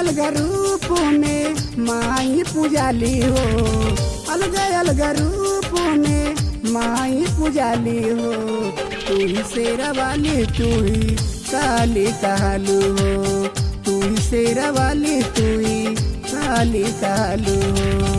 अलग रूप में माई पुजाली हो अलग अलग रूप में माई पुजाली हो तू ही शेरा वाली तू ही काली कालू हो तू ही शेरा वाली तू ही काली कालू हो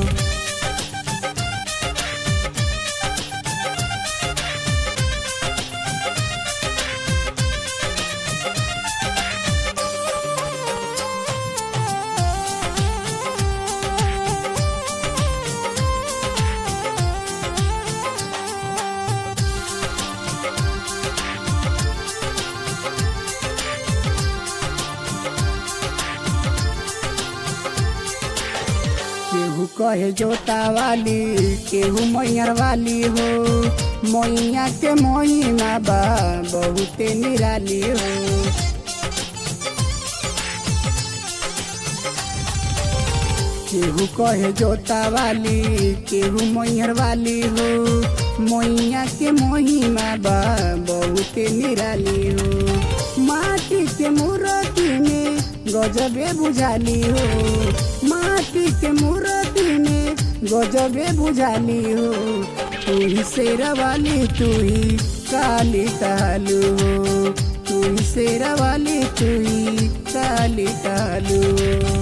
केहू कहे जोता वाली केहू मैयर वाली हो मैया के मोहिमा बा बहुते निराली हो केहू कहे जोता वाली केहू मैयर वाली हो मैया के मोहिमा बा बहुते निराली हो माटी के मूर्ति में गजबे बुझाली हो माटी के मूर्ति में गजबे बुझाली हो तू ही शेरा वाली तू ही काली कालू हो तू ही शेरा वाली तू ही काली कालू हो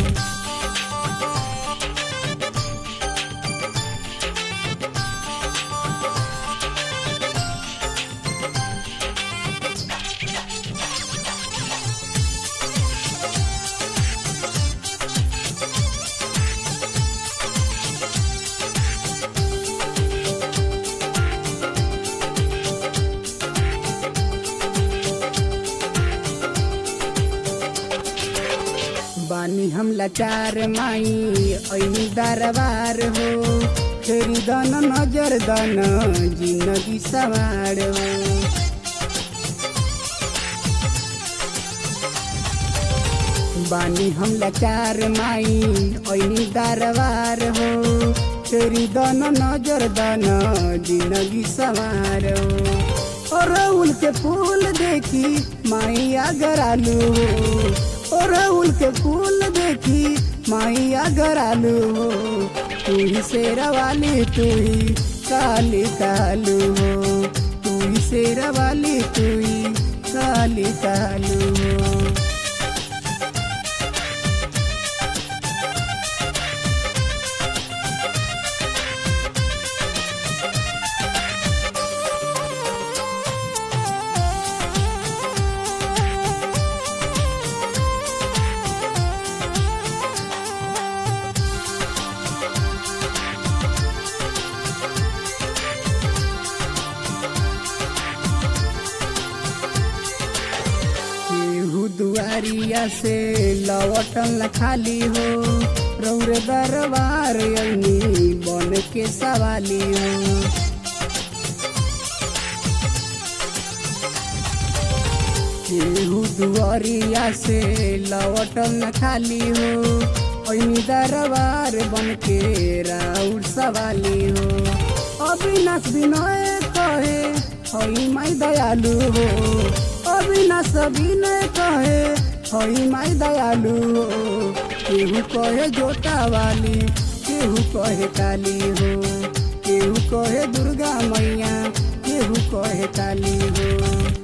बानी हम लाचार माई ऐनी दरबार हो फेरी दन नजर दन जिंदगी सवार हो बानी हम लाचार माई ऐनी दरबार हो फेरी दन नजर दन जिंदगी सवार हो और उल के फूल देखी माई अगर आलू हो और उल के फूल देखी माई अगर आलू हो तू ही शेरा वाली तू ही काली कालू हो तू ही शेरा वाली तू ही काली कालू हो केहू दुआरिया से लवटन ला खाली हो रौरे दरबार अग्नि बन के सवाली हो केहू दुआरिया से लवटन ला खाली हो अग्नि दरबार बन के राउर सवाली हो अविनाश विनय कहे हई माई दयालु हो अविनाश विनय कहे हई माई दयालु हो केहू कहे जोता वाली केहू कहे काली हो केहू कहे दुर्गा मैया केहू कहे काली हो